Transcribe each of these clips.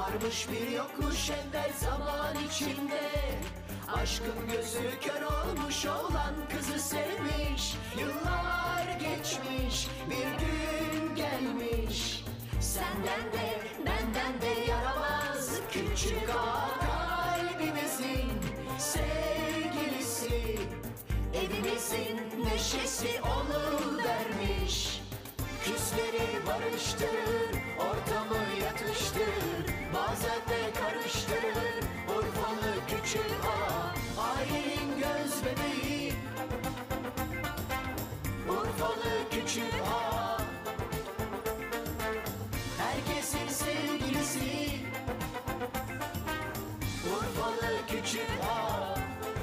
Varmış bir yokmuş evvel zaman içinde Aşkın gözü kör olmuş olan kızı sevmiş Yıllar geçmiş bir gün gelmiş Senden de benden de yaramaz Küçük ağa kalbimizin sevgilisi Evimizin neşesi onu vermiş Küsleri barıştırır, ortamı yatıştırır Bazen de karıştırır, Urfalı küçük ağa Ailenin göz bebeği Urfalı küçük ağa Herkesin sevgilisi Urfalı küçük ağa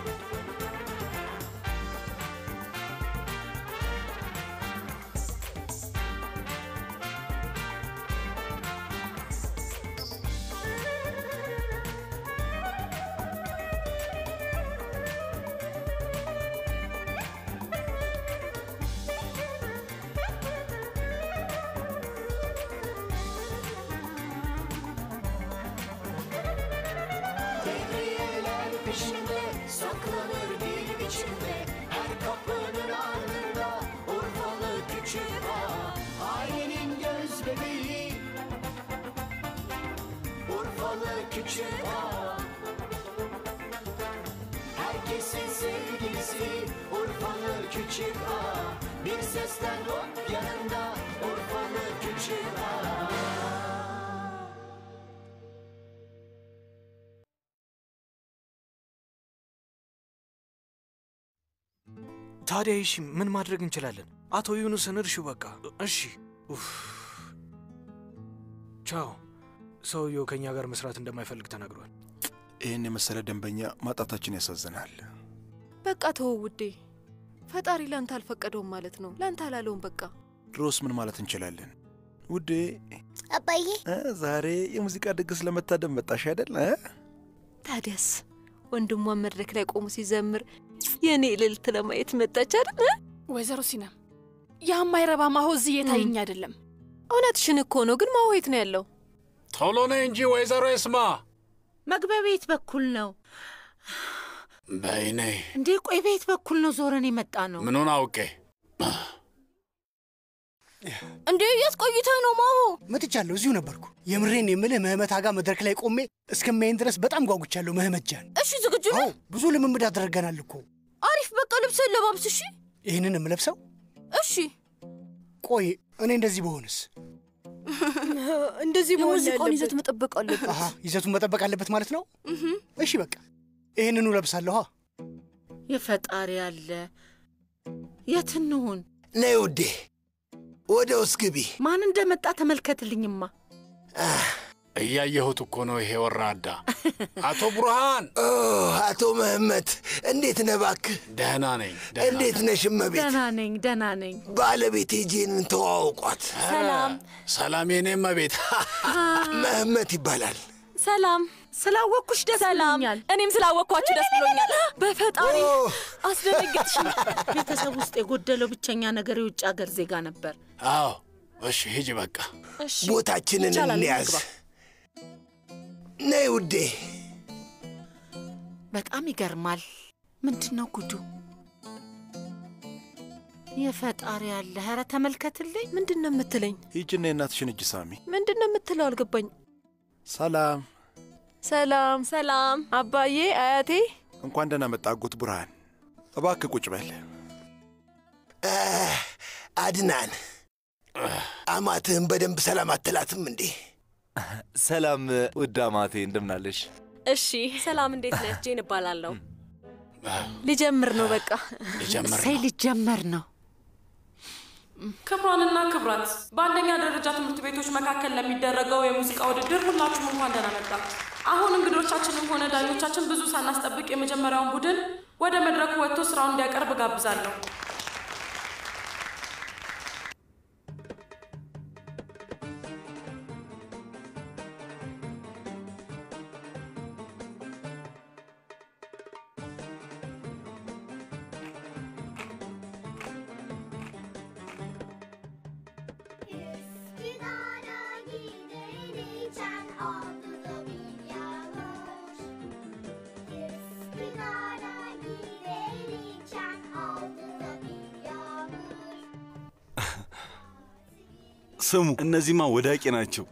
Devriyeler peşinde saklanır bir biçimde Her kapının ardında Urfalı küçük ağa Ailenin göz bebeği Urfalı küçük ağa Herkesin sevgilisi Urfalı küçük ağa Bir sesten hop yanında Urfalı küçük ağa ታዲያ እሺ ምን ማድረግ እንችላለን? አቶ ዩኑስን እርሹ በቃ እሺ። ኡፍ ቻው። ሰውየው ከእኛ ጋር መስራት እንደማይፈልግ ተናግሯል። ይህን የመሰለ ደንበኛ ማጣታችን ያሳዝናል። በቃ ተወው ውዴ። ፈጣሪ ላንተ አልፈቀደውም ማለት ነው። ላንተ አላለውም። በቃ ድሮስ ምን ማለት እንችላለን? ውዴ አባዬ እ ዛሬ የሙዚቃ ድግስ ለመታደም መጣሽ አይደል? እ? ታዲያስ ወንድሟን መድረክ ላይ ቆሞ ሲዘምር የእኔ እልልት ለማየት መጣች አይደል? ወይዘሮ ሲናም ያ የማይረባ ማሆ እዚህ እየታየኝ አይደለም። እውነትሽን እኮ ነው። ግን ማሆ የት ነው ያለው? ቶሎ ነይ እንጂ ወይዘሮ ይስማ። መግቢያ ቤት በኩል ነው በይ ነይ። እንዴ? ቆይ ቤት በኩል ነው ዞረን የመጣ ነው። ምኑን አውቄ እንዴ የት ቆይተህ ነው ማሆ? መጥቻለሁ። እዚሁ ነበርኩ። የምሬን የምልህ ምህመት አጋ መድረክ ላይ ቆሜ እስከማይን ድረስ በጣም ጓጉቻለሁ። ምህመት ጃን፣ እሺ ዝግጁ ነህ? አዎ ብዙ ልምምድ አድርገናል እኮ። አሪፍ በቃ ልብስህን ለባብስ። እሺ ይህንን የምለብሰው እሺ። ቆይ እኔ እንደዚህ በሆንስ? እንደዚህ መሆን የሙዚቃውን ይዘት ያለበት መጠበቅ አለበት። አሃ ይዘቱን መጠበቅ አለበት ማለት ነው። እሺ በቃ ይህንኑ ለብሳለሁ። የፈጣሪ አለ። የት እንሁን? ነይ ውዴ፣ ወደ ውስጥ ግቢ። ማን እንደመጣ ተመልከትልኝማ። እያየሁት እኮ ነው። ይሄ ወራዳ አቶ ቡርሃን። ኦ አቶ መህመት እንዴት ነህ? እባክህ ደህና ነኝ። ደህና እንዴት ነሽ እመቤት? ደህና ነኝ፣ ደህና ነኝ። ባለቤቴ ጄንን ተዋውቋት። ሰላም ሰላም የኔ እመቤት። መህመት ይባላል። ሰላም ስላወቅኩሽ ደስ ሰላም። ብሎኛል። እኔም ስላወቅኳችሁ ደስ ብሎኛል። በፈጣሪ አስደነገጥሽኝ። ቤተሰብ ውስጥ የጎደለው ብቸኛ ነገር የውጭ ሀገር ዜጋ ነበር። አዎ፣ እሺ ሂጂ በቃ። እሺ ቦታችንን ይቻላል፣ እንያዝ። እንግባ። ነይ ውዴ። በጣም ይገርማል። ምንድን ነው ጉዱ? የፈጣሪ አለ። ኧረ ተመልከትልኝ። ምንድን ነው የምትለኝ? ሂጂና የእናትሽን እጅ ሳሚ። ምንድን ነው የምትለው? አልገባኝ። ሰላም፣ ሰላም ሰላም አባዬ፣ አያቴ። እንኳን ደህና መጣ አጎት ቡርሃን። እባክህ ቁጭ በል። አ፣ አድናን አማትህን በደንብ ሰላም አትላትም እንዴ? ሰላም ውድ አማቴ እንደምናለሽ? እሺ ሰላም፣ እንዴት ነህ? ጄን እባላለሁ። ሊጀምር ነው በቃ። ሊጀምር እሰይ ነው። ሊጀመር ነው። ክብሯንና ክብራት በአንደኛ ደረጃ ትምህርት ቤቶች መካከል ለሚደረገው የሙዚቃ ውድድር ሁላችሁም እንኳን ደህና መጣችሁ። አሁን እንግዶቻችንም ሆነ ዳኞቻችን ብዙ ሳናስጠብቅ የመጀመሪያውን ቡድን ወደ መድረኩ ወጥቶ ስራውን እንዲያቀርብ ጋብዛለሁ። Üsküdar'a giderken adı da ስሙ፣ እነዚህማ ወዳቂ ናቸው።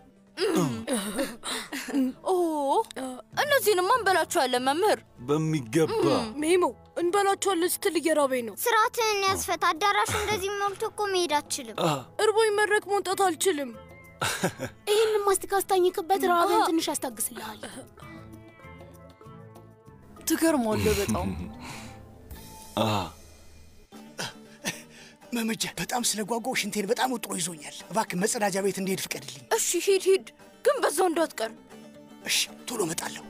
ኦ እነዚህንማ እንበላቸዋለን መምህር። በሚገባ ሜሞ እንበላቸዋለን ስትል እየራበኝ ነው። ስርዓትህን ያስፈት። አዳራሹ እንደዚህ ሞልቶ እኮ መሄድ አትችልም። እርቦኝ መድረክ መውጣት አልችልም። ይህንን ማስቲካ አስታኝክበት፣ ረሃብህን ትንሽ ያስታግስልሃል። ትገርማለህ በጣም መመጃ በጣም ስለጓጓው ሽንቴን በጣም ወጥሮ ይዞኛል። እባክህ መጸዳጃ ቤት እንድሄድ ፍቀድልኝ። እሺ ሂድ ሂድ፣ ግን በዛው እንዳትቀር። እሺ ቶሎ እመጣለሁ።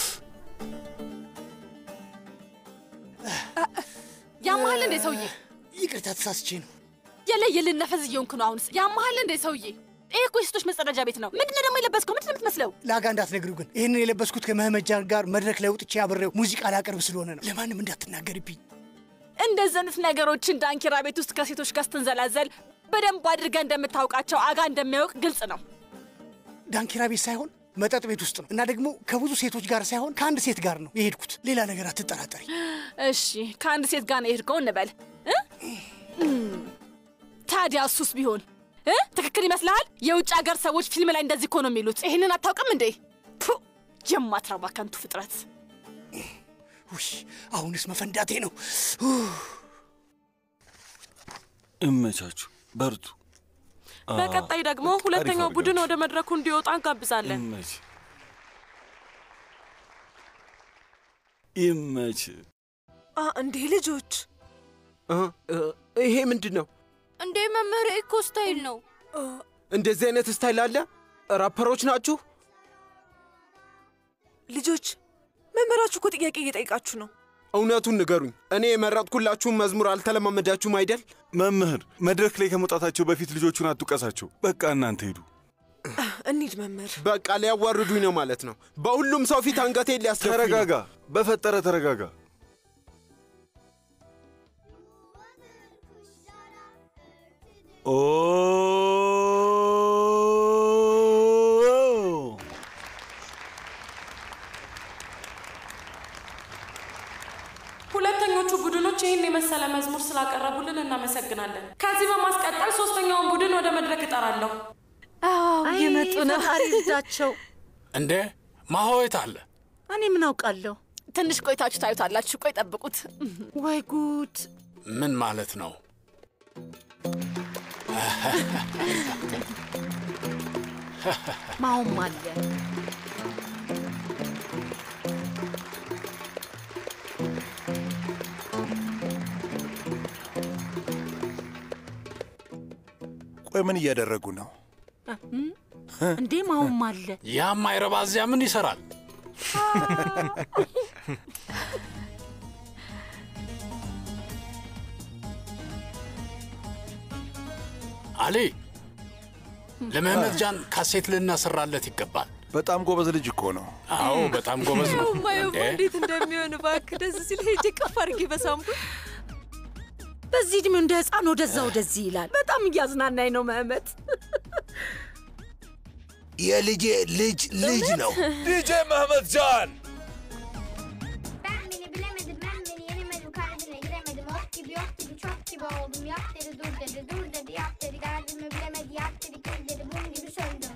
ያመሃል እንዴ ሰውዬ? ይቅርታ ተሳስቼ ነው። የለየልን ነፈዝ እየሆንክ ነው። አሁንስ ያመሃል እንዴ ሰውዬ? ይሄ እኮ የሴቶች መጸዳጃ ቤት ነው። ምንድነው ደግሞ የለበስከው? ምንድን ነው የምትመስለው? ለአጋ እንዳትነግሪው ግን ይህንን የለበስኩት ከመህመጃን ጋር መድረክ ላይ ወጥቼ አብሬው ሙዚቃ ላቀርብ ስለሆነ ነው። ለማንም እንዳትናገርብኝ። እንደዚህ አይነት ነገሮችን ዳንኪራ ቤት ውስጥ ከሴቶች ጋር ስትንዘላዘል በደንብ አድርገህ እንደምታውቃቸው አጋ እንደሚያውቅ ግልጽ ነው። ዳንኪራ ቤት ሳይሆን መጠጥ ቤት ውስጥ ነው እና ደግሞ ከብዙ ሴቶች ጋር ሳይሆን ከአንድ ሴት ጋር ነው የሄድኩት። ሌላ ነገር አትጠራጠሪ። እሺ ከአንድ ሴት ጋር ነው የሄድከው እንበል እ? እም፣ ታዲያ እሱስ ቢሆን እ? ትክክል ይመስልሃል? የውጭ ሀገር ሰዎች ፊልም ላይ እንደዚህ እኮ ነው የሚሉት። ይህንን አታውቅም እንዴ? ፑ የማትረባ ከንቱ ፍጥረት። ውይ አሁንስ መፈንዳቴ ነው። እመቻችሁ፣ በርቱ። በቀጣይ ደግሞ ሁለተኛው ቡድን ወደ መድረኩ እንዲወጣ እንጋብዛለን። ይመች ይመች። እንዴ ልጆች ይሄ ምንድን ነው? እንዴ መምህር እኮ ስታይል ነው። እንደዚህ አይነት ስታይል አለ? ራፐሮች ናችሁ? ልጆች መምህራችሁ እኮ ጥያቄ እየጠየቃችሁ ነው። እውነቱን ንገሩኝ። እኔ የመረጥኩላችሁን መዝሙር አልተለማመዳችሁም አይደል? መምህር፣ መድረክ ላይ ከመውጣታቸው በፊት ልጆቹን አትውቀሳቸው። በቃ እናንተ ሂዱ። እንሂድ መምህር። በቃ ሊያዋርዱኝ ነው ማለት ነው። በሁሉም ሰው ፊት አንገቴን ሊያስደፉኝ ነው። ተረጋጋ፣ በፈጠረ ተረጋጋ። ኦ ሁለተኞቹ ቡድኖች ይህን የመሰለ መዝሙር ስላቀረቡልን እናመሰግናለን። ከዚህ በማስቀጠል ሶስተኛውን ቡድን ወደ መድረክ እጠራለሁ። እየመጡ ነው። አሪዳቸው እንዴ ማሆየት አለ። እኔ ምን አውቃለሁ? ትንሽ ቆይታችሁ ታዩታላችሁ። ቆይ ጠብቁት። ወይ ጉድ! ምን ማለት ነው? ማውም አለ። ቆይ ምን እያደረጉ ነው? እንዴ ማውም አለ። ያም አይረባ እዚያ ምን ይሰራል? አሊ ለመህመድ ጃን ካሴት ልናሰራለት ይገባል። በጣም ጎበዝ ልጅ እኮ ነው። አዎ በጣም ጎበዝ ነው። ማየማ እንዴ? እንዴት እንደሚሆን እባክህ ደስ ሲል ሄጄ ቅፍ አድርጌ በሳምኩት። በዚህ እድሜው እንደ ህፃን ወደዛ ወደዚህ ይላል። በጣም እያዝናናኝ ነው መህመት። የልጄ ልጅ ልጅ ነው። ዲጄ መህመድ ጃን Beni bilemedim ben beni yenemedim kalbine giremedim ok gibi yok gibi çok gibi oldum yap dedi dur dedi dur dedi yap dedi derdimi bilemedi yap dedi kız dedi bum gibi söndüm.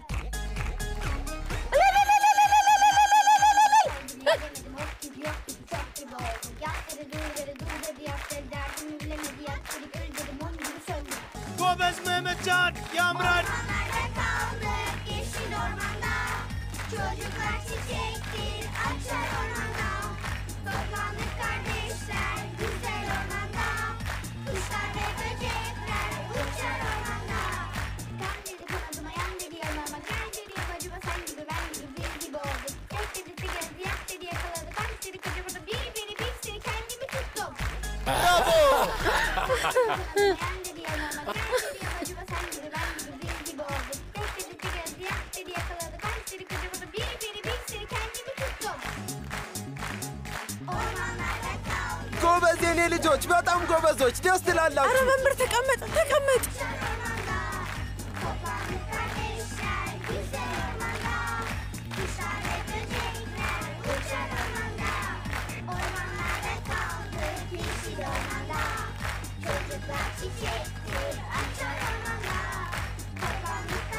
Yenemedim ok gibi yok gibi çok gibi oldum yap dedi dur dedi dur dedi yap dedi derdimi bilemedi yap dedi kız dedi bum gibi söndüm. ጎበዝ መህመድጃን ያምራል። Ormanlarda kaldık yeşil ormanda Çocuklar çiçektir açar ormanda Toplandık kardeşler güzel ormanda Kuşlar ve böcekler uçar ormanda Kan dedi kanadıma yan dedi yanıma Gel dedi yapacıma sen gibi ben gibi bir gibi olduk Tek dedi tigezi yak dedi yakaladı Kaç dedi kıcımada bir biri bir seni kendimi tuttum Bravo! Yan dedi yanıma gel dedi yapacıma sen gibi ben gibi bir gibi olduk Tek dedi tigezi yak dedi yakaladı Kaç dedi kıcımada bir biri bir seni kendimi tuttum Ormanlarda kaldık ጎበዝ የኔ ልጆች፣ በጣም ጎበዞች፣ ደስ ትላላችሁ። ኧረ መምህር ተቀመጥ ተቀመጥ። Toplandık kardeşler güzel ormanda Kuşlar ve böcekler uçar ormanda Ormanlarda kaldık yeşil ormanda Çocuklar çiçektir açar ormanda Toplandık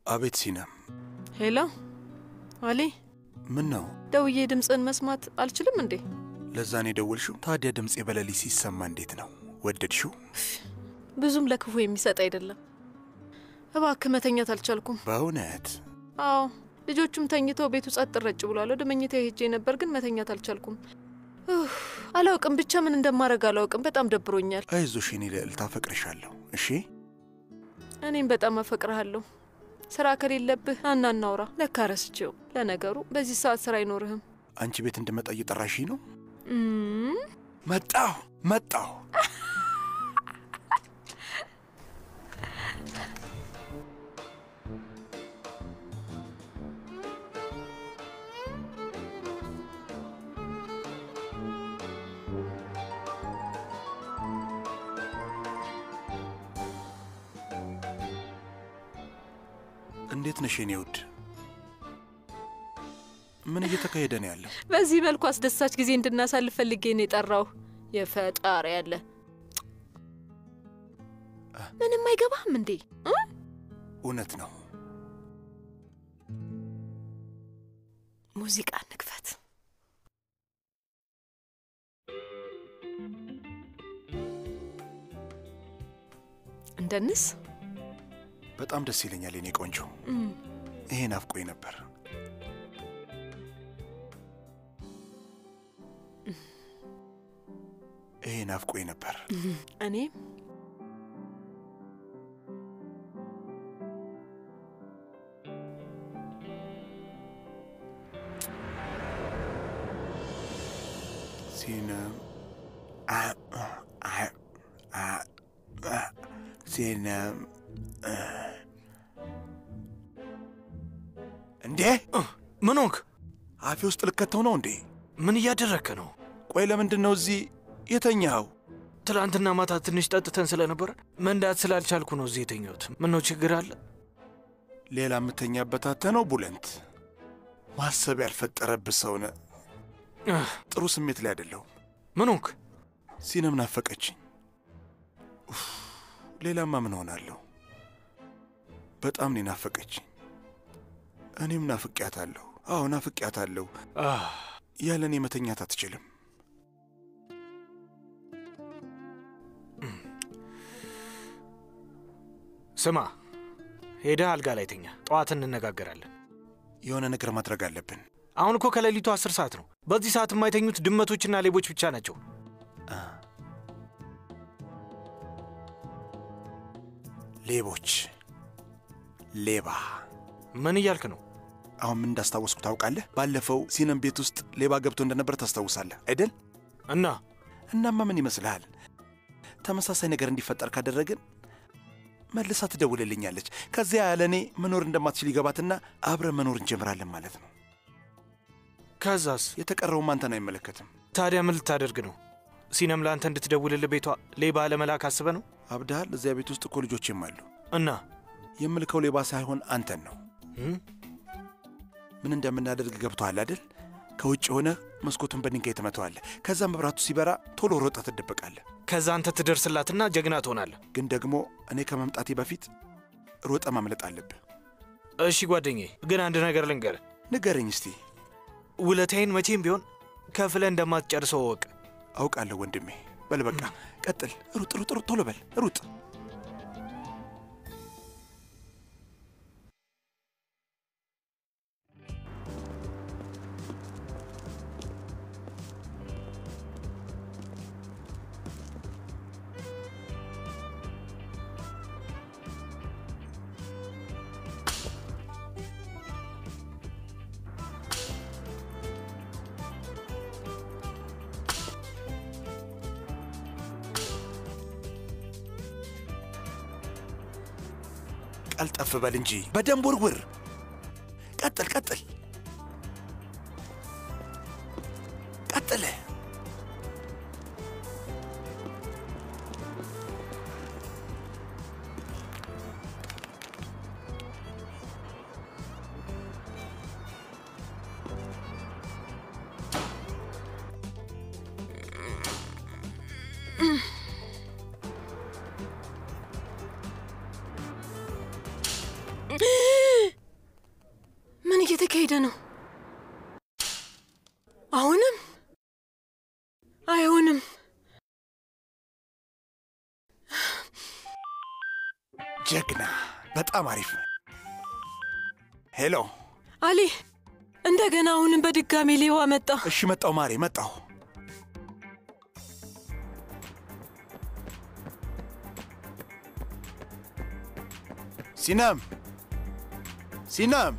አቤት ሲነም፣ ሄሎ አሊ፣ ምን ነው? ደውዬ ድምፅን መስማት አልችልም እንዴ? ለዛ ነው የደወልሽው? ታዲያ ድምፄ በሌሊት ሲሰማ እንዴት ነው? ወደድሽው? ብዙም ለክፉ የሚሰጥ አይደለም። እባክህ መተኛት አልቻልኩም። በእውነት አዎ፣ ልጆቹም ተኝተው ቤቱ ጸጥ ረጭ ብሏል። ወደ መኝታ ሄጄ ነበር ግን መተኛት አልቻልኩም። ኡፍ፣ አላውቅም፣ ብቻ ምን እንደማደርግ አላውቅም። በጣም ደብሮኛል። አይዞሽ የኔ ልዕልት፣ አፈቅርሻለሁ። እሺ እኔም በጣም አፈቅርሃለሁ። ስራ ከሌለብህ አና እናውራ። ለካ ረስቼው። ለነገሩ በዚህ ሰዓት ስራ አይኖርህም። አንቺ ቤት እንድመጣ እየጠራሽኝ ነው? እም፣ መጣሁ መጣሁ። እንዴት ነሽ የኔ ውድ? ምን እየተካሄደ ነው ያለው? በዚህ መልኩ አስደሳች ጊዜ እንድናሳልፍ ፈልጌ ነው የጠራው። የፈጣሪ ያለ ምንም አይገባም እንዴ? እ? እውነት ነው። ሙዚቃ እንክፈት። እንደንስ በጣም ደስ ይለኛል የኔ ቆንጆ። እም፣ ይሄ ናፍቆኝ ነበር። ይሄ ናፍቆኝ ነበር። እኔ ሲነም አ- አ- አ- አ- ሲነም እንዴ ምን ሆንክ? አፌ ውስጥ ልከተው ነው እንዴ? ምን እያደረግክ ነው? ቆይ ለምንድን ነው እዚህ የተኛኸው? ትላንትና ማታ ትንሽ ጠጥተን ስለነበረ መንዳት ስላልቻልኩ ነው እዚህ የተኛሁት። ምን ነው ችግር አለ? ሌላ የምተኛበት አተ ነው ቡለንት። ማሰብ ያልፈጠረብህ ሰው ነህ። ጥሩ ስሜት ላይ አይደለሁም። ምን ሆንክ? ሲነም ናፈቀችኝ። ኡፍ፣ ሌላማ ምን ሆናለሁ? በጣም ነው ናፈቀችኝ። እኔም ናፍቄያታለሁ። አዎ ናፍቄያታለሁ። ያለ እኔ መተኛት አትችልም። ስማ፣ ሄደህ አልጋ ላይ ተኛ። ጠዋት እንነጋገራለን። የሆነ ነገር ማድረግ አለብን። አሁን እኮ ከሌሊቱ አስር ሰዓት ነው። በዚህ ሰዓት የማይተኙት ድመቶችና ሌቦች ብቻ ናቸው። ሌቦች፣ ሌባ። ምን እያልክ ነው? አሁን ምን እንዳስታወስኩ ታውቃለህ? ባለፈው ሲነም ቤት ውስጥ ሌባ ገብቶ እንደነበር ታስታውሳለህ አይደል? እና እናማ ምን ይመስልሃል? ተመሳሳይ ነገር እንዲፈጠር ካደረግን መልሳ ትደውልልኛለች። ከዚያ ያለ እኔ መኖር እንደማትችል ይገባትና አብረን መኖር እንጀምራለን ማለት ነው። ከዛስ? የተቀረውም አንተን አይመለከትም። ታዲያ ምን ልታደርግ ነው? ሲነም ለአንተ እንድትደውልልህ ቤቷ ሌባ ለመላክ አስበ ነው? አብድሃል። እዚያ ቤት ውስጥ እኮ ልጆችም አሉ። እና የምልከው ሌባ ሳይሆን አንተን ነው። ምን እንደምናደርግ ገብቶሃል አይደል? ከውጭ ሆነ መስኮቱን በድንጋይ ትመተዋለህ። ከዛ መብራቱ ሲበራ ቶሎ ሮጠ ትደበቃለህ። ከዛ አንተ ትደርስላትና ጀግና ትሆናለህ። ግን ደግሞ እኔ ከመምጣቴ በፊት ሮጠ ማምለጥ አለብህ። እሺ ጓደኛዬ፣ ግን አንድ ነገር ልንገርህ። ንገረኝ እስቲ። ውለታዬን መቼም ቢሆን ከፍለህ እንደማትጨርሰው እወቅ። አውቃለሁ ወንድሜ። በል በቃ ቀጥል። ሩጥ ሩጥ ሩጥ፣ ቶሎ በል ሩጥ። ቀልጠፍ በል እንጂ በደንብ ውርውር። ቀጥል ቀጥል ቀጥል። እየተካሄደ ነው? አሁንም አይሆንም። ጀግና፣ በጣም አሪፍ። ሄሎ አሊ፣ እንደገና አሁንም በድጋሚ ሌባ መጣ። እሺ፣ መጣው ማሬ፣ መጣው። ሲናም ሲናም፣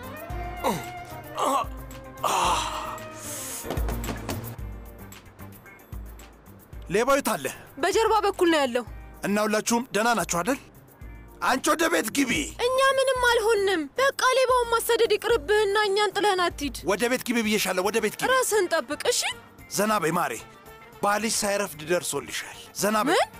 ሌባው የት አለ? በጀርባ በኩል ነው ያለው። እና ሁላችሁም ደህና ናችሁ አይደል? አንቺ ወደ ቤት ግቢ። እኛ ምንም አልሆንም። በቃ ሌባውን ማሰደድ ይቅርብህና እኛን ጥለህን አትሂድ። ወደ ቤት ግቢ ብዬሻለሁ። ወደ ቤት ግቢ። ራስህን ጠብቅ እሺ። ዘና በይ ማሬ፣ ባልሽ ሳይረፍድ ደርሶልሻል። ዘና በይ። ምን?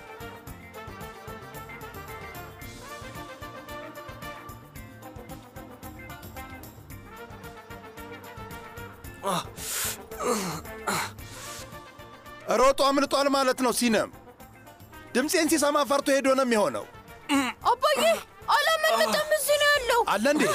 ሮጦ አምልጧል ማለት ነው። ሲነም ድምፄን ሲሰማ ፈርቶ ሄዶ ነው የሚሆነው። አባዬ አላመለጠም፣ እዚህ ነው ያለው። አለ እንዴ?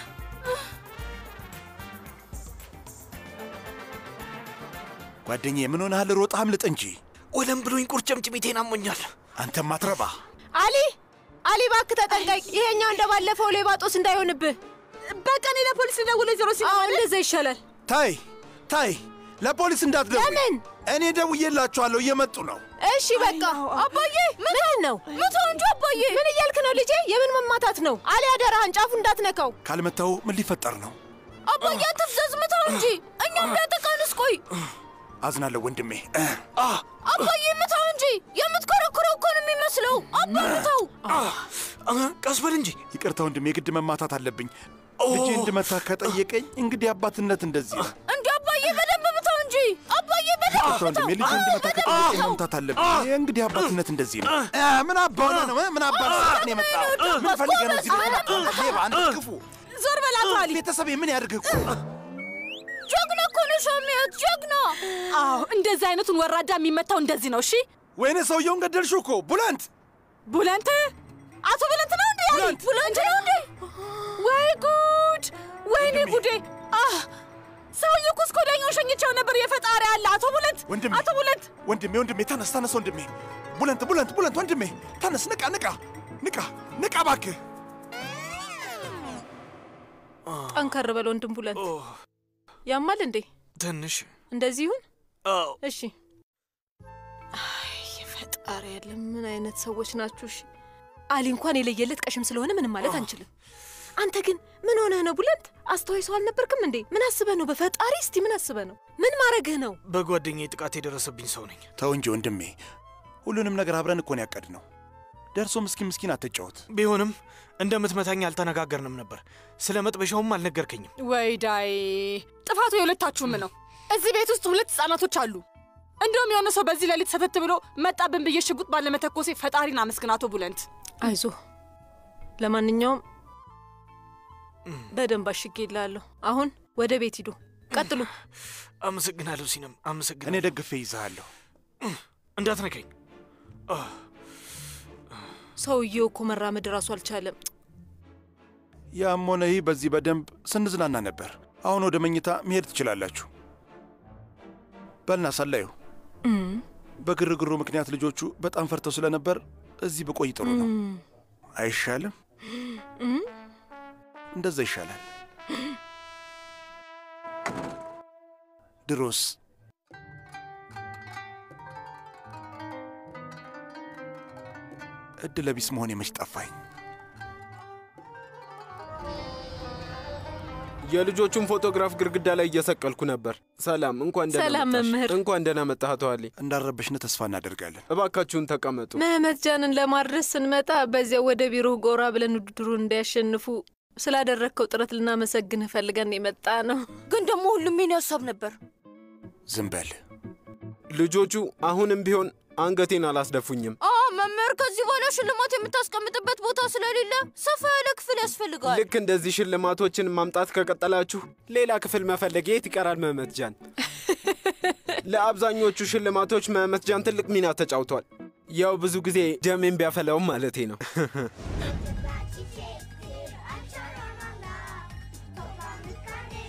ጓደኛዬ ምን ሆነሃል? ሮጣ አምልጥ እንጂ። ወለም ብሎኝ ቁርጭምጭሚቴን አሞኛል። አንተም አትረባ። አሊ አሊ፣ እባክህ ተጠንቀቅ። ይሄኛው እንደ ባለፈው ሌባ ጦስ እንዳይሆንብህ። በቃ እኔ ለፖሊስ ልደውል። ዜሮ ሲ አዎ፣ እንደዛ ይሻላል። ታይ ታይ፣ ለፖሊስ እንዳትደውይ። ለምን? እኔ ደውዬላችኋለሁ፣ እየመጡ ነው። እሺ በቃ አባዬ፣ ምን ነው ምተው እንጂ አባዬ። ምን እያልክ ነው ልጄ? የምን መማታት ነው? አሊ አደራህን፣ ጫፉ እንዳትነካው። ካልመታው ምን ሊፈጠር ነው? አባዬ አትፍዘዝ፣ ምተው እንጂ እኛም እንዳያጠቃንስ። ቆይ አዝናለሁ ወንድሜ። አባዬ ምተው እንጂ የምትኮረኩረው እኮ ነው የሚመስለው። አባ ምተው። ቀስ በል እንጂ። ይቅርታ ወንድሜ፣ የግድ መማታት አለብኝ። ልጄ እንድመታ ከጠየቀኝ እንግዲህ አባትነት እንደዚህ ነው። እንዲ አባዬ በደንብ ምተው እንጂ አባዬ በደንብ ይቅርታ ወንድሜ፣ ልጄ እንድመታ ከጠየቀኝ መምታት አለብኝ። ይህ እንግዲህ አባትነት እንደዚህ ነው። እ፣ ምን አባ ሆነ ነው? ምን አባ ነው የመጣው? ምን ፈልገህ ነው እዚህ ቤት? ሌባ፣ አንተ ክፉ! ዞር በላት አሊ። ቤተሰቤ ምን ያድርግ እኮ ጀግና እኮ ነው ሻሚያት፣ ጀግና። አዎ እንደዚህ አይነቱን ወራዳ የሚመታው እንደዚህ ነው። እሺ ወይኔ ሰውየውን ገደልሽው እኮ ቡለንት ቡለንት አቶ ቡለንት ነው እንዴ? ቡለንት ቡለንት ነው እንዴ? ወይ ጉድ! ወይኔ ጉዴ! አህ ሰውዬው እኮ እስከ ወዲያኛው ሸኝቼው ነበር። የፈጣሪ አለ አቶ ቡለንት፣ ወንድሜ አቶ ቡለንት ወንድሜ ወንድሜ ተነስ ተነስ ወንድሜ ቡለንት ቡለንት ቡለንት ወንድሜ ተነስ ንቃ ንቃ ንቃ ንቃ እባክህ ጠንከር በል ወንድም ቡለን። ያማል እንዴ? ትንሽ እንደዚህ ይሁን። አዎ እሺ። አይ ፈጣሪ ያለ ምን አይነት ሰዎች ናችሁ? እሺ አሊ እንኳን የለየለት ቀሽም ስለሆነ ምንም ማለት አንችልም። አንተ ግን ምን ሆነህ ነው ቡለንት? አስተዋይ ሰው አልነበርክም እንዴ? ምን አስበህ ነው? በፈጣሪ እስቲ ምን አስበህ ነው? ምን ማድረግህ ነው? በጓደኛዬ ጥቃት የደረሰብኝ ሰው ነኝ። ተው እንጂ ወንድሜ ሁሉንም ነገር አብረን እኮን ያቀድ ነው ደርሶ ምስኪን ምስኪን አትጫወት ቢሆንም እንደምትመታኝ አልተነጋገርንም ነበር። ስለ መጥበሻውም አልነገርከኝም። ወይ ዳይ ጥፋቱ የሁለታችሁም ነው። እዚህ ቤት ውስጥ ሁለት ህጻናቶች አሉ። እንደውም የሆነ ሰው በዚህ ሌሊት ሰተት ብሎ መጣብን ብዬ ሽጉጥ ባለመተኮሴ ፈጣሪን አመስግን አቶ ቡለንት። አይዞ ለማንኛውም በደንብ አሽጌ ይላለሁ። አሁን ወደ ቤት ሂዱ። ቀጥሉ። አመሰግናለሁ ሲነም፣ አመሰግናለሁ። እኔ ደግፌ ይዛሃለሁ። እንዳትነካኝ። ሰውየው እኮ መራመድ ራሱ አልቻለም። ያም ሆነ ይህ በዚህ በደንብ ስንዝናና ነበር። አሁን ወደ መኝታ መሄድ ትችላላችሁ። በልና ሰላዩ በግርግሩ ምክንያት ልጆቹ በጣም ፈርተው ስለነበር እዚህ ብቆይ ጥሩ ነው። አይሻልም? እንደዛ ይሻላል። ድሮስ እድለ ቢስ መሆን የመች ጠፋኝ። የልጆቹን ፎቶግራፍ ግድግዳ ላይ እየሰቀልኩ ነበር። ሰላም፣ እንኳን ደህና ሰላም መጣሽ። መምህር። እንኳን ደህና መጣህ አቶ አሊ። እንዳረበሽነ ተስፋ እናደርጋለን። እባካችሁን ተቀመጡ። መህመት ጃንን ለማድረስ ስንመጣ በዚያው ወደ ቢሮ ጎራ ብለን ውድድሩን እንዲያሸንፉ ስላደረግከው ጥረት ልናመሰግንህ ፈልገን የመጣ ነው። ግን ደግሞ ሁሉም የኔ ሀሳብ ነበር። ዝም በል። ልጆቹ አሁንም ቢሆን አንገቴን አላስደፉኝም። አ መምህር፣ ከዚህ በኋላ ሽልማት የምታስቀምጥበት ቦታ ስለሌለ ሰፋ ያለ ክፍል ያስፈልጋል። ልክ እንደዚህ ሽልማቶችን ማምጣት ከቀጠላችሁ ሌላ ክፍል መፈለግ የት ይቀራል? መህመት ጃን ለአብዛኞቹ ሽልማቶች መህመት ጃን ትልቅ ሚና ተጫውቷል። ያው ብዙ ጊዜ ደሜን ቢያፈላውም ማለቴ ነው። Toplandık kardeşler,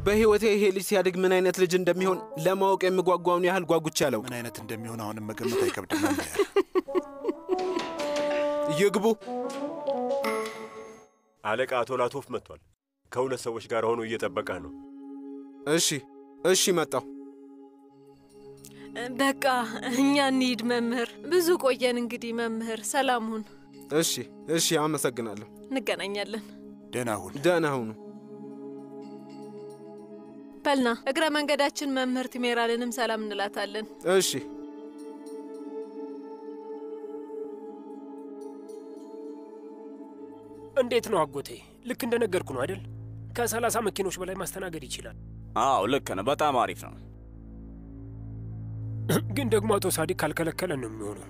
በሕይወቴ ይሄ ልጅ ሲያድግ ምን አይነት ልጅ እንደሚሆን ለማወቅ የምጓጓውን ያህል ጓጉቻ አላውቅም። ምን አይነት እንደሚሆን አሁንም መገመት አይከብድም መምህር። ይግቡ። አለቃ አቶ ላቶፍ መጥቷል። ከሁለት ሰዎች ጋር ሆኖ እየጠበቀህ ነው። እሺ፣ እሺ፣ መጣሁ። በቃ እኛ እንሂድ መምህር። ብዙ ቆየን እንግዲህ መምህር። ሰላም ሁን። እሺ፣ እሺ፣ አመሰግናለሁ። እንገናኛለን። ደህና ሁን። ደህና ሁኑ። በልና እግረ መንገዳችን መምህር ቲሜራልንም ሰላም እንላታለን። እሺ። እንዴት ነው አጎቴ? ልክ እንደነገርኩ ነው አይደል? ከሰላሳ መኪኖች በላይ ማስተናገድ ይችላል። አዎ ልክ ነው። በጣም አሪፍ ነው። ግን ደግሞ አቶ ሳዲቅ ካልከለከለን ነው የሚሆነው።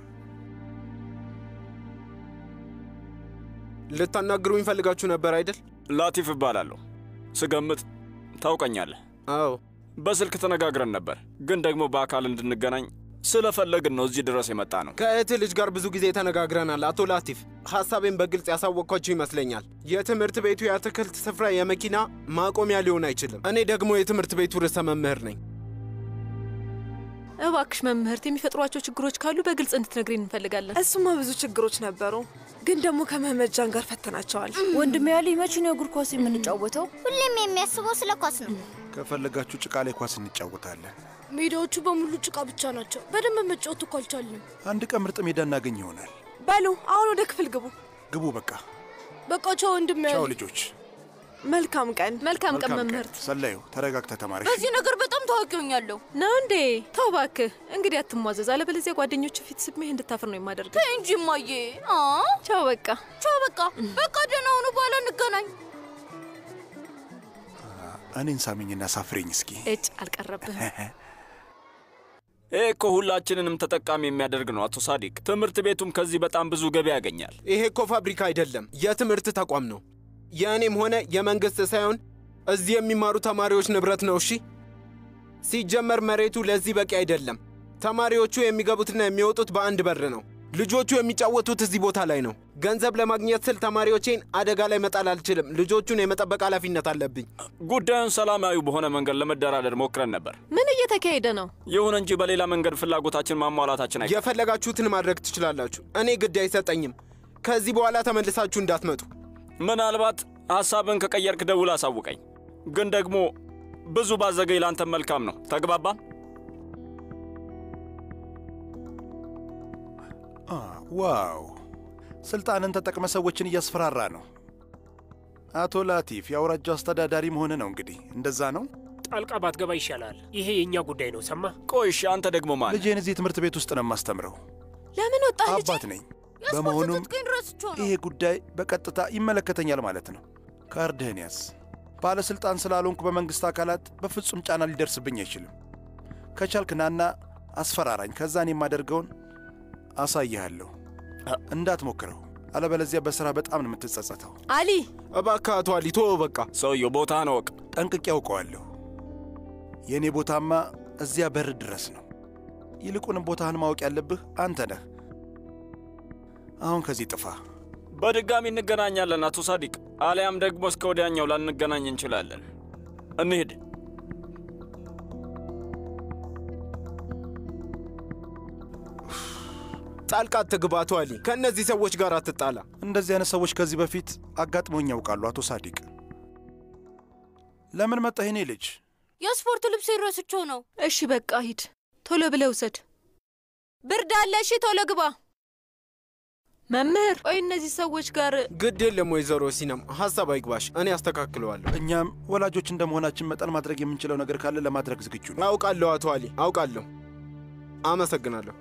ልታናግሩኝ ፈልጋችሁ ነበር አይደል? ላቲፍ እባላለሁ። ስገምት ታውቀኛለህ። አዎ። በስልክ ተነጋግረን ነበር፣ ግን ደግሞ በአካል እንድንገናኝ ስለፈለግን ነው እዚህ ድረስ የመጣ ነው። ከእህትህ ልጅ ጋር ብዙ ጊዜ ተነጋግረናል። አቶ ላቲፍ፣ ሐሳቤን በግልጽ ያሳወቅኳችሁ ይመስለኛል። የትምህርት ቤቱ የአትክልት ስፍራ የመኪና ማቆሚያ ሊሆን አይችልም። እኔ ደግሞ የትምህርት ቤቱ ርዕሰ መምህር ነኝ። እባክሽ መምህርት፣ የሚፈጥሯቸው ችግሮች ካሉ በግልጽ እንድትነግሪን እንፈልጋለን። እሱማ ብዙ ችግሮች ነበሩ፣ ግን ደግሞ ከመህመድ ጃን ጋር ፈተናቸዋል። ወንድሜ ያለ መቼ ነው እግር ኳስ የምንጫወተው? ሁሌም የሚያስበው ስለ ኳስ ነው። ከፈለጋችሁ ጭቃ ላይ ኳስ እንጫወታለን። ሜዳዎቹ በሙሉ ጭቃ ብቻ ናቸው። በደንብ መጫወት እኮ አልቻልንም። አንድ ቀን ምርጥ ሜዳ እናገኝ ይሆናል። በሉ አሁን ወደ ክፍል ግቡ። ግቡ። በቃ በቃ ቻው ወንድሜ ቻው ያለ ልጆች። መልካም ቀን። መልካም ቀን መምህርት። ሰላዩ ተረጋግተ ተማሪ። በዚህ ነገር በጣም ታዋቂ ሆኛለሁ። ነው እንዴ? ተው እባክህ። እንግዲህ አትሟዘዝ፣ አለበለዚያ ጓደኞች ፊት ስሜህ እንድታፍር ነው የማደርገው። ተይ እንጂ እማዬ። አ ቻው በቃ ቻው በቃ በቃ ደህና ሁኑ። በኋላ እንገናኝ። እኔን ሳሚኝና ሳፍሬኝ እስኪ። እጭ አልቀረብህም። ይህ እኮ ሁላችንንም ተጠቃሚ የሚያደርግ ነው አቶ ሳዲቅ። ትምህርት ቤቱም ከዚህ በጣም ብዙ ገቢ ያገኛል። ይሄ እኮ ፋብሪካ አይደለም፣ የትምህርት ተቋም ነው። የእኔም ሆነ የመንግሥት ሳይሆን እዚህ የሚማሩ ተማሪዎች ንብረት ነው። እሺ፣ ሲጀመር መሬቱ ለዚህ በቂ አይደለም። ተማሪዎቹ የሚገቡትና የሚወጡት በአንድ በር ነው። ልጆቹ የሚጫወቱት እዚህ ቦታ ላይ ነው። ገንዘብ ለማግኘት ስል ተማሪዎቼን አደጋ ላይ መጣል አልችልም። ልጆቹን የመጠበቅ ኃላፊነት አለብኝ። ጉዳዩን ሰላማዊ በሆነ መንገድ ለመደራደር ሞክረን ነበር። ምን እየተካሄደ ነው? ይሁን እንጂ በሌላ መንገድ ፍላጎታችን ማሟላታችን አይ የፈለጋችሁትን ማድረግ ትችላላችሁ። እኔ ግድ አይሰጠኝም። ከዚህ በኋላ ተመልሳችሁ እንዳትመጡ። ምናልባት ሐሳብን ከቀየርክ ደውል አሳውቀኝ። ግን ደግሞ ብዙ ባዘገይ ላንተም መልካም ነው። ተግባባን? ዋው! ስልጣንን ተጠቅመ ሰዎችን እያስፈራራ ነው። አቶ ላቲፍ የአውራጃው አስተዳዳሪ መሆን ነው እንግዲህ። እንደዛ ነው። ጣልቃ ባትገባ ይሻላል። ይሄ የእኛ ጉዳይ ነው። ሰማ? ቆይሽ፣ አንተ ደግሞ ማን? ልጄን እዚህ ትምህርት ቤት ውስጥ ነው የማስተምረው። ለምን ወጣ? አባት ነኝ። በመሆኑም ይሄ ጉዳይ በቀጥታ ይመለከተኛል ማለት ነው። ካርድህን ያዝ። ባለሥልጣን ስላልሆንኩ በመንግሥት አካላት በፍጹም ጫና ሊደርስብኝ አይችልም። ከቻልክ ናና አስፈራራኝ። ከዛን የማደርገውን አሳይሃለሁ። እንዳትሞክረው፣ አለበለዚያ በሥራ በጣም ነው የምትጸጸተው። አሊ፣ እባክህ አቶ አሊ ተወው በቃ። ሰውየው ቦታህን እወቅ። ጠንቅቄ ያውቀዋለሁ። የእኔ ቦታማ እዚያ በር ድረስ ነው። ይልቁንም ቦታህን ማወቅ ያለብህ አንተ ነህ። አሁን ከዚህ ጥፋ። በድጋሚ እንገናኛለን አቶ ሳዲቅ፣ አሊያም ደግሞ እስከ ወዲያኛው ላንገናኝ እንችላለን። እንሂድ። ጣልቃ አትግባ አቶ አሊ። ከእነዚህ ሰዎች ጋር አትጣላ። እንደዚህ አይነት ሰዎች ከዚህ በፊት አጋጥሞኝ ያውቃሉ። አቶ ሳዲቅ ለምን መጣህ የኔ ልጅ? የስፖርት ልብስ ረስቼው ነው። እሺ በቃ ሂድ፣ ቶሎ ብለህ ውሰድ። ብርድ አለ። እሺ ቶሎ ግባ። መምህር፣ ቆይ እነዚህ ሰዎች ጋር ግድ የለም ወይዘሮ ሲነም፣ ሀሳብ አይግባሽ፣ እኔ አስተካክለዋለሁ። እኛም ወላጆች እንደ መሆናችን መጠን ማድረግ የምንችለው ነገር ካለ ለማድረግ ዝግጁ ነው። አውቃለሁ አቶ አሊ፣ አውቃለሁ። አመሰግናለሁ።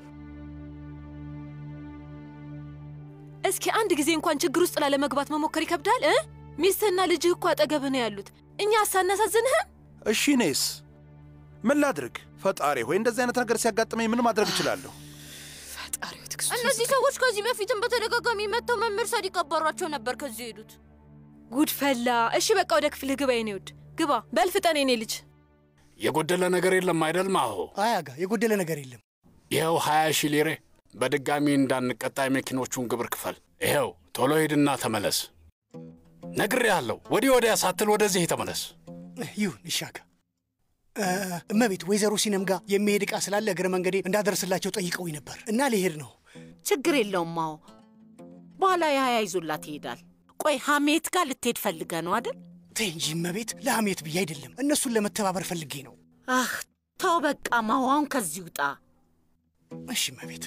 እስኪ አንድ ጊዜ እንኳን ችግር ውስጥ ላለመግባት መሞከር ይከብዳል እ ሚስትህና ልጅህ እኮ አጠገብህ ነው ያሉት። እኛ አሳናሳዝንህም? እሺ እኔስ ምን ላድርግ? ፈጣሪ ሆይ እንደዚህ አይነት ነገር ሲያጋጥመኝ ምን ማድረግ እችላለሁ? እነዚህ ሰዎች ከዚህ በፊትም በተደጋጋሚ መጥተው መምህር ሳዲቅ አባሯቸው ነበር ከዚህ ሄዱት። ጉድ ፈላ። እሺ በቃ ወደ ክፍልህ ግባ የኔ ውድ ግባ። በል ፍጠን የኔ ልጅ። የጎደለ ነገር የለም አይደል ማሆ? አያጋ የጎደለ ነገር የለም። ይኸው ሀያ ሺህ ሊሬ በድጋሚ እንዳንቀጣ የመኪኖቹን ግብር ክፈል። ይኸው ቶሎ ሂድና ተመለስ። ነግሬሃለሁ። ወዲህ ወዲያ ሳትል ወደዚህ ተመለስ። ይሁን ይሻካ። እ፣ እመቤት ወይዘሮ ሲነም ጋር የሚሄድ ዕቃ ስላለ እግረ መንገዴ እንዳደርስላቸው ጠይቀውኝ ነበር እና ሊሄድ ነው። ችግር የለውም። አዎ በኋላ ያህያ ይዞላት ይሄዳል። ቆይ ሐሜት ጋር ልትሄድ ፈልገ ነው አይደል? ተይ እንጂ እመቤት፣ ለሐሜት ብዬ አይደለም፣ እነሱን ለመተባበር ፈልጌ ነው። አህ ተው በቃ ማዋውን ከዚህ ውጣ። እሺ እመቤት።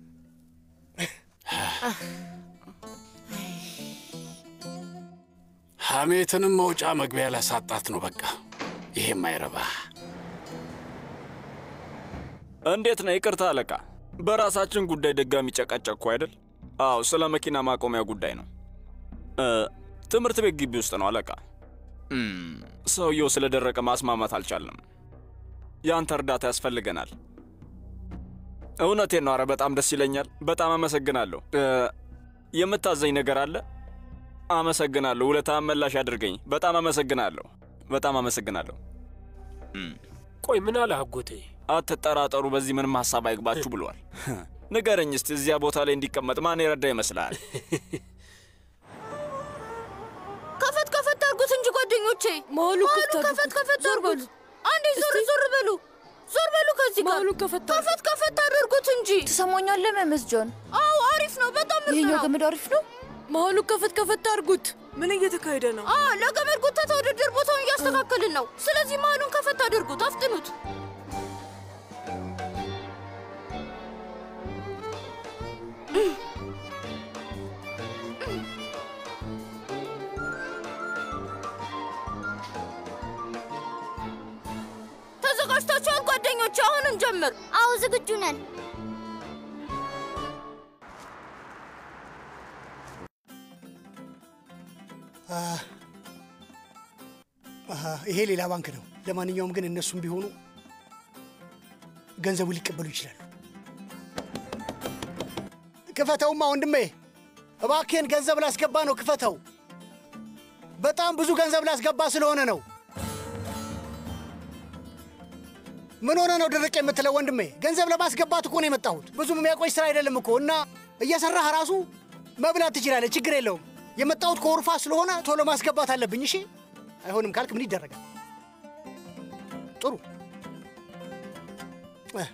ሐሜትንም መውጫ መግቢያ ላሳጣት ነው በቃ። ይሄም አይረባ። እንዴት ነው? ይቅርታ አለቃ፣ በራሳችን ጉዳይ ድጋሚ ጨቀጨቅኩ አይደል? አዎ፣ ስለ መኪና ማቆሚያ ጉዳይ ነው። እ፣ ትምህርት ቤት ግቢ ውስጥ ነው አለቃ። እም፣ ሰውየው ስለደረቀ ማስማማት አልቻልንም። ያንተ እርዳታ ያስፈልገናል። እውነቴን ነው። አረ በጣም ደስ ይለኛል። በጣም አመሰግናለሁ። እ፣ የምታዘኝ ነገር አለ? አመሰግናለሁ። ውለታ መላሽ አድርገኝ። በጣም አመሰግናለሁ። በጣም አመሰግናለሁ። ቆይ ምን አለ አጎቴ? አትጠራጠሩ፣ በዚህ ምንም ሀሳብ አይግባችሁ ብሏል። ንገረኝ እስቲ እዚያ ቦታ ላይ እንዲቀመጥ ማን የረዳ ይመስልሃል? ከፈት ከፈት አድርጉት እንጂ ጓደኞቼ፣ መሀሉ ከፈት ከፈት አድርጉት። አንዴ ዞር ዞር በሉ፣ ዞር በሉ ከዚህ ጋር ከፈት ከፈት ከፈት አድርጉት እንጂ። ትሰማኛለህ መመስጆን? አዎ አሪፍ ነው፣ በጣም ምርጥ ይሄኛው ነው። ገመድ አሪፍ ነው። መሀሉ ከፈት ከፈት አድርጉት። ምን እየተካሄደ ነው? አ ለገመድ ጉተታ ውድድር ቦታውን እያስተካከልን ነው። ስለዚህ መሀሉን ከፈት አድርጉት፣ አፍጥኑት። ተዘጋጅታችኋል ጓደኞች? አሁን እንጀምር። አዎ ዝግጁ ነን። አ፣ አሃ፣ ይሄ ሌላ ባንክ ነው። ለማንኛውም ግን እነሱም ቢሆኑ ገንዘቡ ሊቀበሉ ይችላሉ። ክፈተውማ ወንድሜ፣ እባክህን ገንዘብ ላስገባ ነው። ክፈተው። በጣም ብዙ ገንዘብ ላስገባ ስለሆነ ነው። ምን ሆነ ነው ድርቅ የምትለው ወንድሜ? ገንዘብ ለማስገባት እኮ ነው የመጣሁት። ብዙም የሚያቆይ ስራ አይደለም እኮ እና እየሰራህ ራሱ መብላት ትችላለህ። ችግር የለውም። የመጣሁት ከወርፋ ስለሆነ ቶሎ ማስገባት አለብኝ። እሺ፣ አይሆንም ካልክ ምን ይደረጋል? ጥሩ እ፣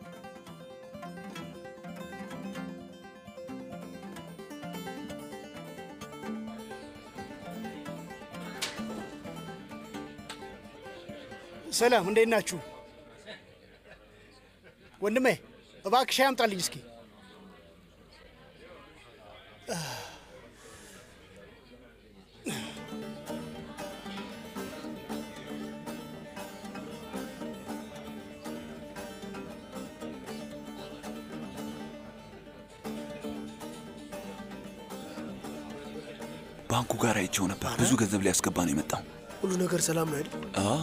ሰላም፣ እንዴት ናችሁ? ወንድሜ እባክህ ሻይ አምጣልኝ እስኪ። ባንኩ ጋር አይቼው ነበር። ብዙ ገንዘብ ሊያስገባ ነው የመጣው። ሁሉ ነገር ሰላም ነው አይደል? አዎ፣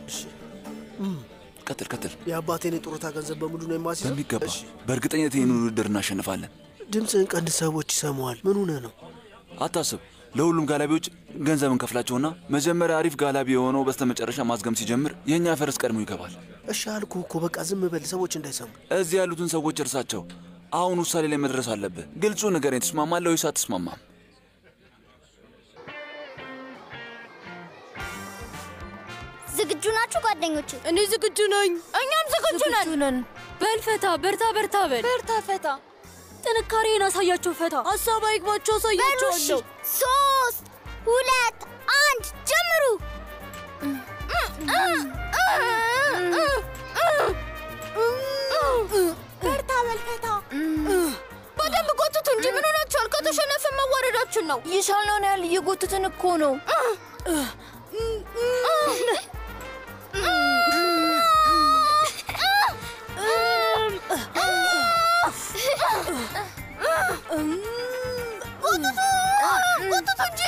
ቀጥል ቀጥል። የአባቴን የጡረታ ገንዘብ በሙሉ ነው የማስይዘው? በሚገባ በእርግጠኝነት ይህን ውድድር እናሸንፋለን። ድምፅህን ቀንድ፣ ሰዎች ይሰማዋል። ምን ሆነህ ነው? አታስብ። ለሁሉም ጋላቢዎች ገንዘብ እንከፍላቸውና መጀመሪያ አሪፍ ጋላቢ የሆነው በስተመጨረሻ ማዝገም ሲጀምር የእኛ ፈረስ ቀድሞ ይገባል። እሺ አልኩህ እኮ በቃ ዝም በል፣ ሰዎች እንዳይሰሙ። እዚህ ያሉትን ሰዎች እርሳቸው። አሁን ውሳኔ ላይ መድረስ አለብህ። ግልጹ ንገረኝ፣ ትስማማለህ ወይስ አትስማማም? ዝግጁ ናችሁ ጓደኞቼ? እኔ ዝግጁ ነኝ። እኛም ዝግጁ ነን። ነን። በል ፈታ፣ በርታ፣ በርታ በል። በርታ ፈታ። ጥንካሬን አሳያቸው። ፈታ፣ ሀሳብ አይግባቸው፣ በሉ እሺ። አሳያቸዋለሁ። ሶስት ሁለት አንድ ጀምሩ። በርታ በል ፈታ። በደንብ ጎትቱ እንጂ ምን ሆናችኋል? ከተሸነፍን መዋረዳችን ነው። የቻልነውን ያህል እየጎተትን እኮ ነው። ጎትቱ ጎትቱ እንጂ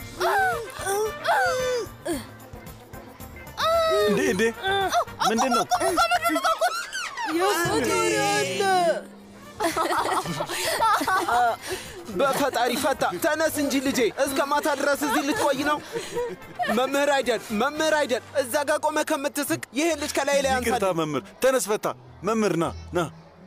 እንዴ እንዴ ምንድን ነው? የፈጣሪ አለ። በፈጣሪ ፈታ፣ ተነስ እንጂ ልጄ። እስከ ማታ ድረስ እዚህ ልትቆይ ነው? መምህር አይደል፣ መምህር አይደል፣ እዛ ጋር ቆመ ከምትስቅ ይህን ልጅ ከላይ ላይ አንሳል። ይቅርታ መምህር፣ ተነስ ፈታ። መምህር ና ና።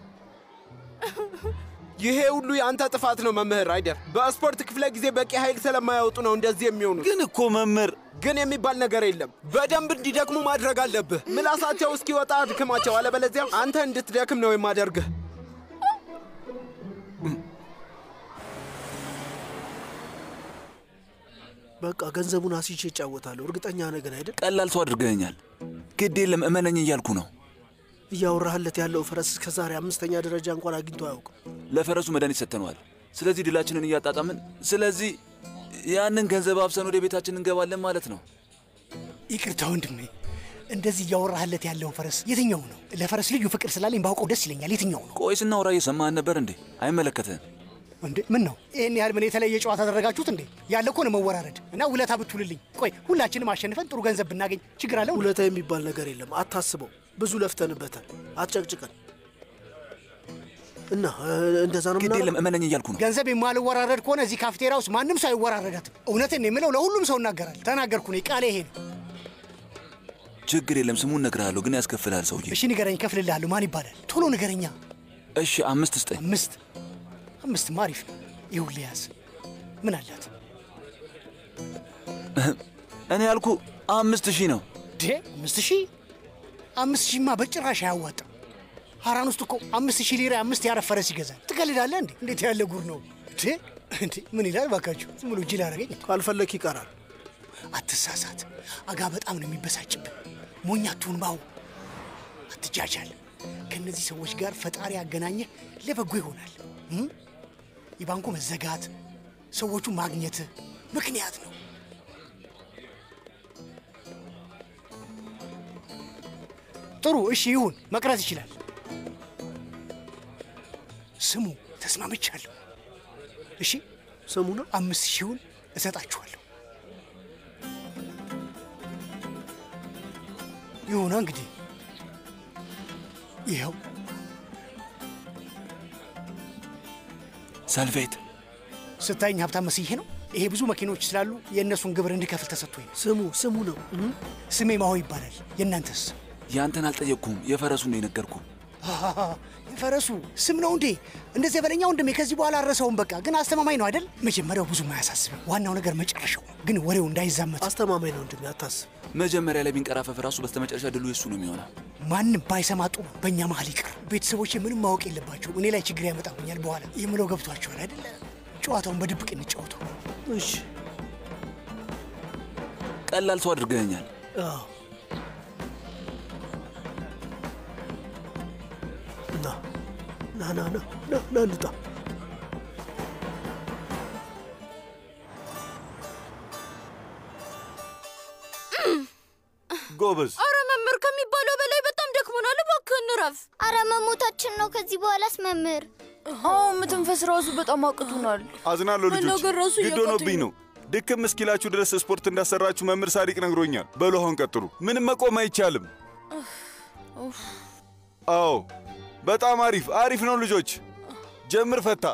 ይሄ ሁሉ የአንተ ጥፋት ነው መምህር አይደል። በስፖርት ክፍለ ጊዜ በቂ ኃይል ስለማያወጡ ነው እንደዚህ የሚሆኑት። ግን እኮ መምህር ግን የሚባል ነገር የለም። በደንብ እንዲደክሙ ማድረግ አለብህ። ምላሳቸው እስኪወጣ አድክማቸው፣ አለበለዚያ አንተ እንድትደክም ነው የማደርግህ። በቃ ገንዘቡን አስይቼ እጫወታለሁ። እርግጠኛ ነገር አይደል? ቀላል ሰው አድርገኸኛል። ግድ የለም እመነኝ እያልኩ ነው። እያወራህለት ያለው ፈረስ እስከ ዛሬ አምስተኛ ደረጃ እንኳን አግኝቶ አያውቅም። ለፈረሱ መድኃኒት ሰጥተነዋል። ስለዚህ ድላችንን እያጣጣምን፣ ስለዚህ ያንን ገንዘብ አብሰን ወደ ቤታችን እንገባለን ማለት ነው። ይቅርታ ወንድሜ፣ እንደዚህ እያወራህለት ያለው ፈረስ የትኛው ነው? ለፈረስ ልዩ ፍቅር ስላለኝ ባውቀው ደስ ይለኛል። የትኛው ነው? ቆይ ስናወራ እየሰማህን ነበር እንዴ? አይመለከትህም። እንዴ ምን ነው ይህን ያህል ምን የተለየ ጨዋታ አደረጋችሁት እንዴ? ያለ እኮ ነው መወራረድ እና ውለታ ብትውልልኝ። ቆይ ሁላችንም አሸንፈን ጥሩ ገንዘብ ብናገኝ ችግር አለው? ውለታ የሚባል ነገር የለም። አታስበው። ብዙ ለፍተንበታል። አትጨቅጭቀን እና እ፣ እንደዛ ነው ግድ የለም እመነኝ እያልኩ ነው። ገንዘብ የማልወራረድ ከሆነ እዚህ ካፍቴሪያ ውስጥ ማንም ሰው አይወራረዳትም። እውነትን ነው የምለው፣ ለሁሉም ሰው እናገራል። ተናገርኩ ነው ቃሌ ይሄ ነው። ችግር የለም ስሙን እነግርሃለሁ፣ ግን ያስከፍልሃል ሰውዬ። እሺ ንገረኝ፣ እከፍልልሃለሁ። ማን ይባላል? ቶሎ ንገረኛ። እሺ አምስት ስጠኝ። አምስት አምስት አሪፍ ነው። ይኸውልህ ያዝ። ምን አላት? እኔ ያልኩ አምስት ሺህ ነው። ዴ አምስት ሺህ አምስት ሺህማ በጭራሽ አያዋጣም። ሀራን ውስጥ እኮ አምስት ሺህ ሊራ አምስት ያረፈረስ ይገዛል። ትቀልዳለህ እንዴ? እንዴት ያለ ጉር ነው እንዴ? እንዴ ምን ይላል ባካችሁ? ዝም ብሎ ጅል አደረገኝ። ካልፈለክ ይቀራል። አትሳሳት። አጋ በጣም ነው የሚበሳጭብን። ሞኝ አትሁን ባው፣ አትጃጃል። ከእነዚህ ሰዎች ጋር ፈጣሪ ያገናኘ ለበጎ ይሆናል። እም? የባንኩ መዘጋት ሰዎቹ ማግኘት ምክንያት ነው። ጥሩ እሺ ይሁን፣ መቅረት ይችላል። ስሙ ተስማምቻለሁ። እሺ ስሙ ነው አምስት ሺውን እሰጣችኋለሁ። ይሁና እንግዲህ ይኸው ሰልቬት ስታይኝ ሀብታም መስዬ ነው። ይሄ ብዙ መኪኖች ስላሉ የእነሱን ግብር እንድከፍል ተሰጥቶኝ ነው። ስሙ ስሙ ነው። ስሜ ማሆ ይባላል። የእናንተስ? ያንተን አልጠየቅኩም፣ የፈረሱን ነው የነገርኩ። አሃሃ፣ የፈረሱ ስም ነው እንዴ? እንደዚህ በለኛ ወንድሜ። ከዚህ በኋላ አረሰውም። በቃ ግን አስተማማኝ ነው አይደል? መጀመሪያው ብዙም አያሳስብም። ዋናው ነገር መጨረሻው ግን ወሬው እንዳይዛመት አስተማማኝ ነው ወንድሜ፣ አታስብ። መጀመሪያ ላይ ቢንቀራፈፍ ራሱ በስተመጨረሻ ድሉ የሱ ነው የሚሆነው። ማንም ባይሰማ ጥሩ። በእኛ መሀል ይቅር። ቤተሰቦቼ ምንም ማወቅ የለባቸው። እኔ ላይ ችግር ያመጣብኛል በኋላ የምለው ገብቷቸዋል አይደለ? ጨዋታውን በድብቅ እንጫወተው። እሺ ቀላል ሰው አድርገኸኛል። አዎ። ና ና ና ና ና ና እንውጣ። ጎበዝ። አረ መምህር ከሚባለው በላይ በጣም ደክሞናል። እባክህ እንረፍ። አረ መሞታችን ነው። ከዚህ በኋላስ መምህር አዎ መተንፈስ ራሱ በጣም አቅቶናል። አዝናለሁ ልጆች፣ መናገር ራሱ ግድ እያቃተኝ ሆኖብኝ ነው። ድክም እስኪላችሁ ድረስ ስፖርት እንዳሰራችሁ መምህር ሳዲቅ ነግሮኛል። በሉ አሁን ቀጥሉ። ምንም መቆም አይቻልም። አዎ በጣም አሪፍ አሪፍ ነው ልጆች። ጀምር ፈታ።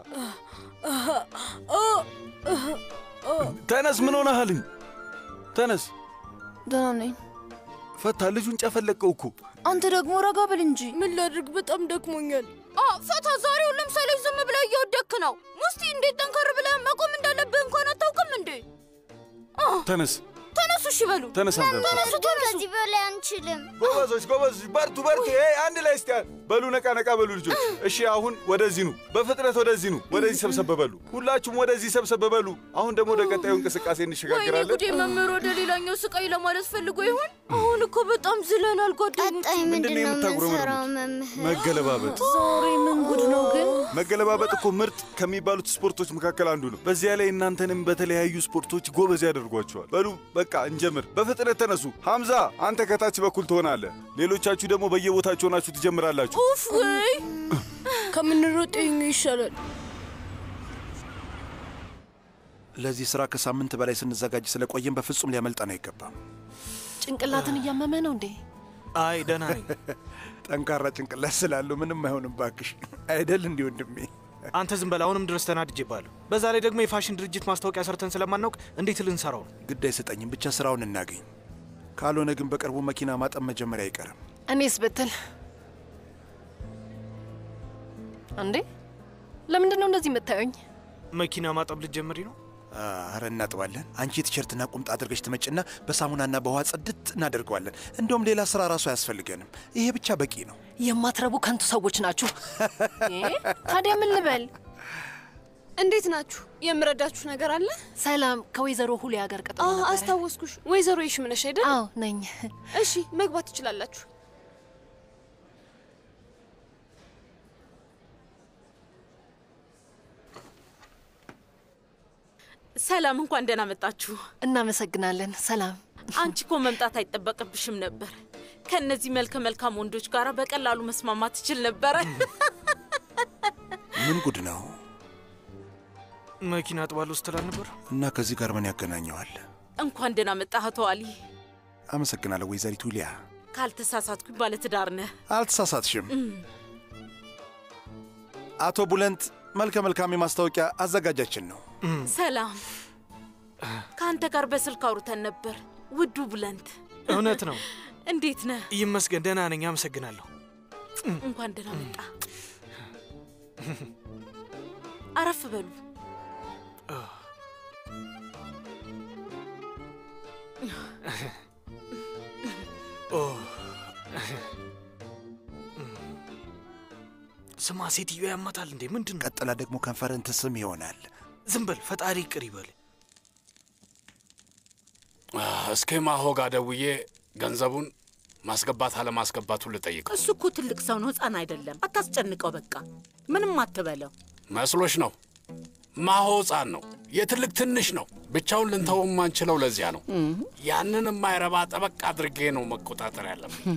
ተነስ። ምን ሆነሃልኝ? ተነስ ደህና ነኝ። ፈታ። ልጁን ጨፈለቀው እኮ። አንተ ደግሞ ረጋ ብል እንጂ። ምን ላድርግ? በጣም ደክሞኛል። ፈታ፣ ዛሬ ሁሉም ሰው ላይ ዝም ብለህ እየወደክ ነው። ሙስቲ እንዴት ጠንከር ብለህ መቆም እንዳለብህ እንኳን አታውቅም እንዴ? ተነስ ተነሱ፣ እሺ በሉ። ተነስ አንተ ፈታ። ተነሱ፣ ግን ከዚህ በላይ አንችልም። ጎበዞች ጎበዞች፣ በርቱ በርቱ። ይሄ አንድ ላይ እስቲ በሉ፣ ነቃ ነቃ በሉ ልጆች። እሺ አሁን ወደዚህ ኑ፣ በፍጥነት ወደዚህ ኑ፣ ወደዚህ ሰብሰብ በሉ። ሁላችሁም ወደዚህ ሰብሰብ በሉ። አሁን ደግሞ ወደ ቀጣዩ እንቅስቃሴ ወይኔ እንሸጋግራለን። ጉዴ! መምህር ወደ ሌላኛው ስቃይ ለማለት ፈልጎ ይሆን? አሁን እኮ በጣም ዝለናል ጓደኞች። ቀጣይ ምንድን ነው ምንድን ነው የምታጉረመርሙት? የምንሰራው መምህር? መገለባበጥ ዛሬ ምን ጉድ ነው ግን? መገለባበጥ እኮ ምርጥ ከሚባሉት ስፖርቶች መካከል አንዱ ነው። በዚያ ላይ እናንተንም በተለያዩ ስፖርቶች ጎበዝ ያደርጓቸዋል። በሉ በቃ እንጀምር። በፍጥነት ተነሱ። ሐምዛ አንተ ከታች በኩል ትሆናለህ፣ ሌሎቻችሁ ደግሞ በየቦታችሁ ሆናችሁ ትጀምራላችሁ። ኡፍ ወይ ከምንሮጥ ይኸኛው ይሻላል። ለዚህ ስራ ከሳምንት በላይ ስንዘጋጅ ስለቆየን በፍጹም ሊያመልጠን አይገባም። ጭንቅላትን እያመመ ነው እንዴ? አይ ደህና ነኝ። ጠንካራ ጭንቅላት ስላለው ምንም አይሆንም ባክሽ። አይደል እንዲህ ወንድሜ? አንተ ዝም በል። አሁንም ድረስ ተናድጄብሃለሁ። በዛ ላይ ደግሞ የፋሽን ድርጅት ማስታወቂያ ሰርተን ስለማናውቅ እንዴት ልንሰራው ነው? ግድ አይሰጠኝም፣ ብቻ ስራውን እናገኝ። ካልሆነ ግን በቅርቡ መኪና ማጠብ መጀመሪያ አይቀርም። እኔስ ብትል እንዴ፣ ለምንድን ነው እንደዚህ የምታዩኝ? መኪና ማጠብ ልትጀምሪ ነው? አረ እናጥባለን። አንቺ ቲሸርትና ቁምጣ አድርገሽ ትመጭና በሳሙናና በውሃ ጽድት እናደርገዋለን። እንደውም ሌላ ስራ ራሱ አያስፈልገንም። ይሄ ብቻ በቂ ነው። የማትረቡ ከንቱ ሰዎች ናችሁ። ታዲያ ምን ልበል? እንዴት ናችሁ? የምረዳችሁ ነገር አለ? ሰላም፣ ከወይዘሮ ሁሊያ ጋር ቀጥሮ ነበረ። አስታወስኩሽ። ወይዘሮ ይሽምነሽ አይደል? አዎ ነኝ። እሺ መግባት ትችላላችሁ። ሰላም፣ እንኳን ደህና መጣችሁ። እናመሰግናለን። ሰላም፣ አንቺ እኮ መምጣት አይጠበቅብሽም ነበር። ከእነዚህ መልከ መልካም ወንዶች ጋር በቀላሉ መስማማት ትችል ነበረ። ምን ጉድ ነው? መኪና አጥባለሁ ስትል ነበር እና ከዚህ ጋር ምን ያገናኘዋል? እንኳን ደህና መጣህ አቶ አሊ። አመሰግናለሁ ወይዘሪት ዊሊያ። ካልተሳሳትኩኝ ባለትዳር ነህ። አልተሳሳትሽም። አቶ ቡለንት መልከ መልካም የማስታወቂያ አዘጋጃችን ነው። ሰላም፣ ከአንተ ጋር በስልክ አውርተን ነበር። ውዱ ቡለንት፣ እውነት ነው። እንዴት ነህ? ይመስገን ደህና ነኝ። አመሰግናለሁ። እንኳን ደህና መጣ። አረፍ በሉ። ስማ፣ ሴትዮ ያማታል እንዴ? ምንድን ነው? ቀጥላ ደግሞ ከንፈርን ትስም ይሆናል። ዝም በል፣ ፈጣሪ ይቅር ይበል። እስኪ ማሆ ጋር ደውዬ ገንዘቡን ማስገባት አለማስገባቱን ልጠይቀው። እሱ እኮ ትልቅ ሰው ነው፣ ሕፃን አይደለም። አታስጨንቀው። በቃ ምንም አትበለው። መስሎሽ ነው? ማሆ ሕፃን ነው፣ የትልቅ ትንሽ ነው። ብቻውን ልንተወው የማንችለው ለዚያ ነው። ያንን የማይረባ ጠበቅ አድርጌ ነው መቆጣጠር ያለብን።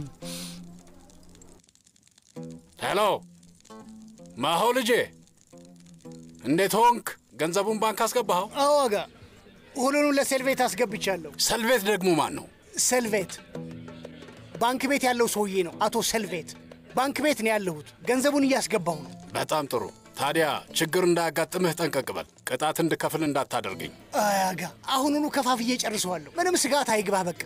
ሄሎ ማሆ ልጄ፣ እንዴት ሆንክ? ገንዘቡን ባንክ አስገባኸው? አዎ ዋጋ ሁሉንም ለሴልቬት አስገብቻለሁ። ሰልቬት ደግሞ ማን ነው? ሰልቬት ባንክ ቤት ያለው ሰውዬ ነው። አቶ ሰልቬት ባንክ ቤት ነው ያለሁት። ገንዘቡን እያስገባሁ ነው። በጣም ጥሩ። ታዲያ ችግር እንዳያጋጥምህ ጠንቀቅ በል። ቅጣት እንድከፍል እንዳታደርገኝ። አያጋ አሁኑኑ ከፋፍዬ ጨርሰዋለሁ። ምንም ስጋት አይግባ። በቃ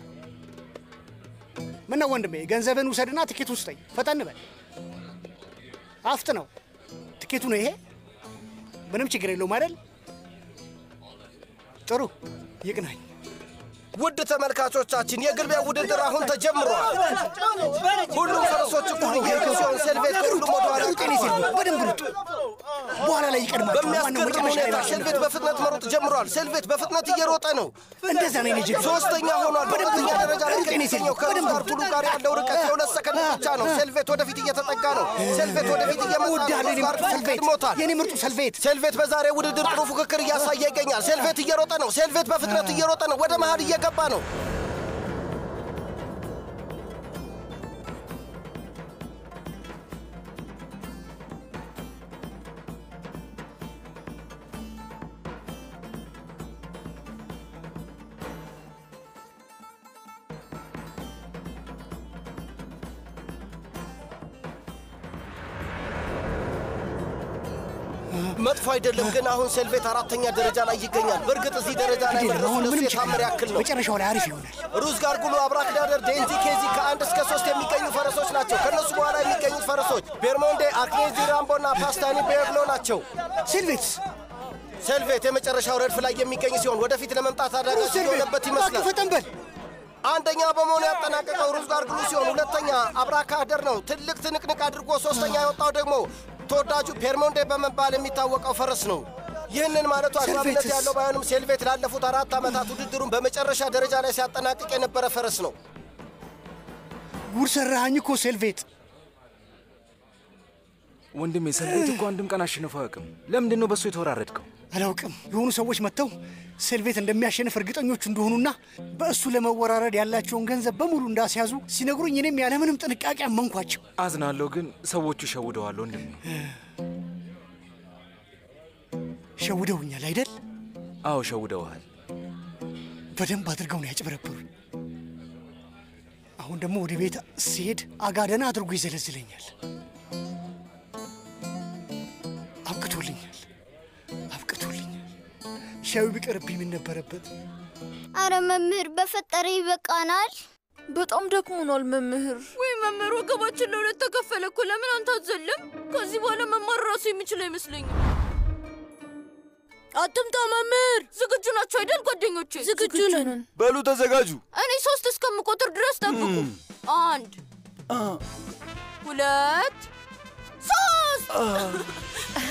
ምነው ወንድሜ፣ ገንዘብን ውሰድና ትኬት ውስጠኝ። ፈጠን በል፣ አፍጥ ነው። ትኬቱ ነው ይሄ። ምንም ችግር የለውም አይደል? ጥሩ ይቅናኝ። ውድ ተመልካቾቻችን የግልቢያ ውድድር አሁን ተጀምሯል። ሁሉም ፈረሶች እኩል እየሄዱ ሲሆን ሴልቬት ከሁሉም ወደ ኋላ ሩጥ፣ የኔ ሴልቬት በደንብ ሩጥ። በኋላ ላይ ይቀድማል። በሚያስገርም ሁኔታ ሴልቬት በፍጥነት መሮጥ ጀምሯል። ሴልቬት በፍጥነት እየሮጠ ነው። እንደዛ ነው የኔ ጀግና። ሶስተኛ ሆኗል። በሁለተኛ ደረጃ ላይ ሩጥ፣ የኔ ከሚገኘው ሴልቬት ከሩዝ በደንብ አርቱሉ ጋር ያለው ርቀት የሁለት ሰከንድ ብቻ ነው። ሴልቬት ወደፊት እየተጠጋ ነው። ሴልቬት ወደፊት እየመጣ ነው። እወድሃለሁ የኔ ሩዝ ምርጡ አርቱሉ ሰልቬት፣ ቀድሞታል። የኔ ምርጡ ሰልቬት። ሴልቬት በዛሬ ውድድር ጥሩ ፉክክር እያሳየ ይገኛል። ሴልቬት እየሮጠ ነው። ሴልቬት በፍጥነት እየሮጠ ነው። ወደ መሃል እየገባ ነው። መጥፎ አይደለም፣ ግን አሁን ሴልቬት አራተኛ ደረጃ ላይ ይገኛል። በእርግጥ እዚህ ደረጃ ላይ ግድ የለም፣ መድረሱ አሁን ለሱ ምንም ችግር የታምር ያክል ነው። መጨረሻው ላይ አሪፍ ይሆናል። ሩዝ ጋርጉሎ፣ አብራክዳደር፣ ዴንዚ፣ ኬዚ ከአንድ እስከ ሶስት የሚገኙ ፈረሶች ናቸው። ከእነሱ በኋላ የሚገኙት ፈረሶች ቤርሞንዴ፣ አክኔዚ፣ ራምቦና ፓስታኒ ቤርሎ ናቸው። ሴልቬት ሴልቬት የመጨረሻው ረድፍ ላይ የሚገኝ ሲሆን ወደፊት ለመምጣት አዳጋች የሆነበት ይመስላል። ፈጠን በል። አንደኛ በመሆኑ ያጠናቀቀው ሩዝ ጋርጉሎ ሲሆን ሁለተኛ አብራካደር ነው። ትልቅ ትንቅንቅ አድርጎ ሶስተኛ የወጣው ደግሞ ተወዳጁ ፔርሞንዴ በመባል የሚታወቀው ፈረስ ነው። ይህንን ማለቱ አግባብነት ሴልቬትስ? ያለው ባይሆንም ሴልቬት ላለፉት አራት ዓመታት ውድድሩን በመጨረሻ ደረጃ ላይ ሲያጠናቅቅ የነበረ ፈረስ ነው። ጉድ ሰራኸኝ እኮ ሴልቬት። ወንድሜ ሰልቬት እኮ አንድም ቀን አሸንፎ አያውቅም። ለምንድን ነው በእሱ የተወራረድከው? አላውቅም። የሆኑ ሰዎች መጥተው ሴልቬት እንደሚያሸንፍ እርግጠኞች እንደሆኑና በእሱ ለመወራረድ ያላቸውን ገንዘብ በሙሉ እንዳስያዙ ሲነግሩኝ እኔም ያለምንም ጥንቃቄ አመንኳቸው። አዝናለሁ፣ ግን ሰዎቹ ሸውደዋል ወንድሜ። ሸውደውኛል አይደል? አዎ ሸውደውሃል። በደንብ አድርገው ነው ያጭበረበሩኝ። አሁን ደግሞ ወደ ቤት ስሄድ አጋደና አድርጎ ይዘለዝለኛል። አብቅቶልኛል፣ አብቅቶልኛል። ሻዩ ቢቀርብኝ ምን ነበረበት? አረ መምህር በፈጠረ ይበቃናል። በጣም ደክሞናል መምህር። ወይ መምህር፣ ወገባችን ለሁለት ተከፈለ እኮ። ለምን አንተ አትዘልም? ከዚህ በኋላ መማር ራሱ የሚችል አይመስለኝም። አትምጣ መምህር። ዝግጁ ናቸው አይደል ጓደኞቼ? ዝግጁ ነን። በሉ ተዘጋጁ። እኔ ሶስት እስከምቆጥር ድረስ ጠብቁ። አንድ፣ ሁለት፣ ሶስት።